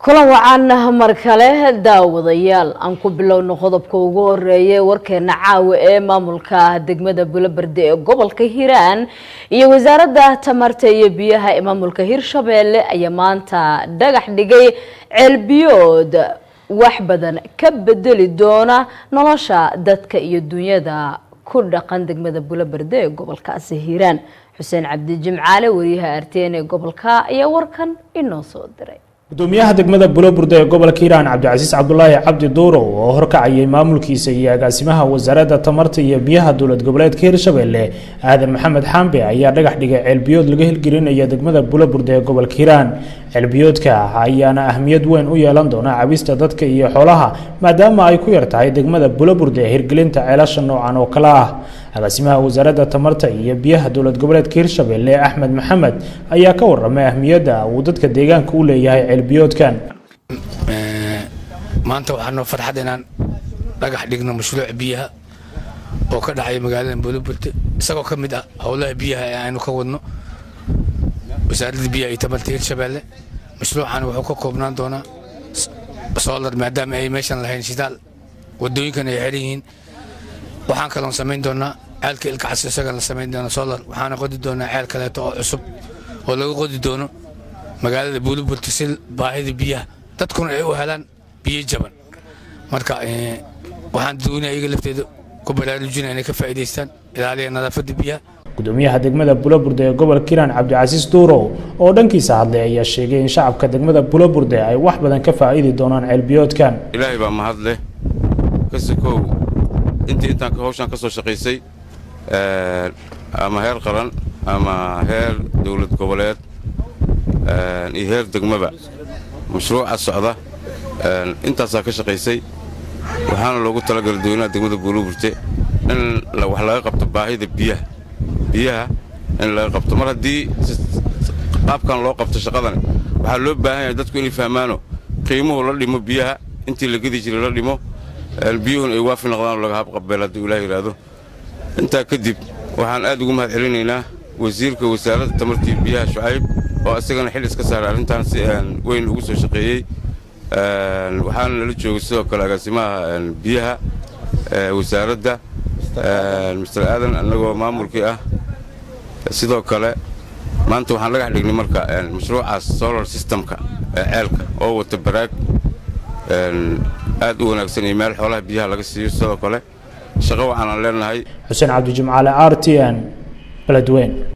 kulan wacaana mar kale daawadayaal aan ku bilowno qodobka ugu horeeya warkeena caawa ee maamulka degmada bulaberde ee gobolka hiiraan iyo wasaaradda tamarta iyo biyaha ee maamulka hirshabeelle ayaa maanta dhagax dhigay ceelbiyood wax badan ka bedeli doona nolosha dadka iyo dunyada ku dhaqan degmada bulaberde ee gobolkaasi hiiraan xuseen cabdi jimcaale wariyaha arteen ee gobolka ayaa warkan inoo soo diray gudoomiyaha degmada buloburde ee gobolka hiiraan cabdicasiis cabdulaahi cabdi duurow oo horkacayay maamulkiisa iyo agaasimaha wasaaradda tamarta iyo biyaha dowlad goboleedka hirshabelle aadan maxamed xaambe ayaa dhagax dhigay ceelbiyood laga hirgelinaya degmada buloburde ee gobolka hiiraan ceelbiyoodka ayaana ahmiyad weyn u yeelan doona cabista dadka iyo xoolaha maadaama ay ku yar tahay degmada buloburde ee hirgelinta ceelasha noocan oo kale ah agaasimaha wasaaradda tamarta iyo biyaha dowlad goboleedka hirshabelle axmed maxamed ayaa ka waramay ahmiyadda uu dadka deegaanka u leeyahay ceelbiyoodkan maanta waxaa noo farxad inaan dhagax dhigno mashruuc biyaha oo ka dhacaya magaalada buulaburte isagoo ka mid ah howlaha biyaha ee aynu ka wadno wasaaradda biyaha iyo tamarta hirshabelle mashruucan wuxuu ka koobnaan doonaa solar maadaama ay meeshan lahayn shidaal wadooyinkan ay xiran yihiin waxaan kaloon samayn doonaa ceelka ilkacas isagan la samayn doona solar waxaana qodi doonaa ceel kaleeto oo cusub oo laga qodi doono magaalada buuliburta si baahida biyaha dadkuna ay u helaan biyo jaban marka waxaan doonaya iyaga lafteeda ku baraarujina inay ka faa'iidaystaan ilaaliya nadaafadda biyaha gudoomiyaha degmada buloburde ee gobolka hiiraan cabdicasiis duurow oo dhankiisa hadlay ayaa sheegay in shacabka degmada buloburde ay wax badan ka faa'iidi doonaan ceelbiyoodkan ilaahay baa mahad leh kasikow intii intaan hawshaan ka soo shaqaysay ama heer qaran ama heer dowlad goboleed iyo heer degmaba mashruuca socda intaasaa ka shaqaysay waxaana loogu talagalay dadweynaha degmada buuluburte in wax laga qabto baahida biyaha biyaha in laga qabto mar haddii qaabkan loo qabto shaqadan waxaa loo baahan yahay dadku inay fahmaano qiimuhu la dhimo biyaha intii la gedi jiray la dhimo biyuhun ay waafi noqdaan laga habqabeel hadduu ilaah yidhaahdo intaa kadib waxaan aad ugu mahad celinaynaa wasiirka wasaaradda tamartii biyaha shucayb oo isagana xil iska saaray arrintan si weyn ugu soo shaqeeyey waxaana nala joogay sidoo kale agaasimaha biyaha wasaaradda mister aadan annagoo maamulkii ah sidoo kale maanta waxaan dhagax dhignay marka mashruucaas solar systemka ee ceelka oo wata baraag aad u wanaagsan iyo meel xoolaha biyaha laga siiyo sidoo kale shaqo waxaanaan leenahay xuseen cabdi jimcaale r t n beledweyn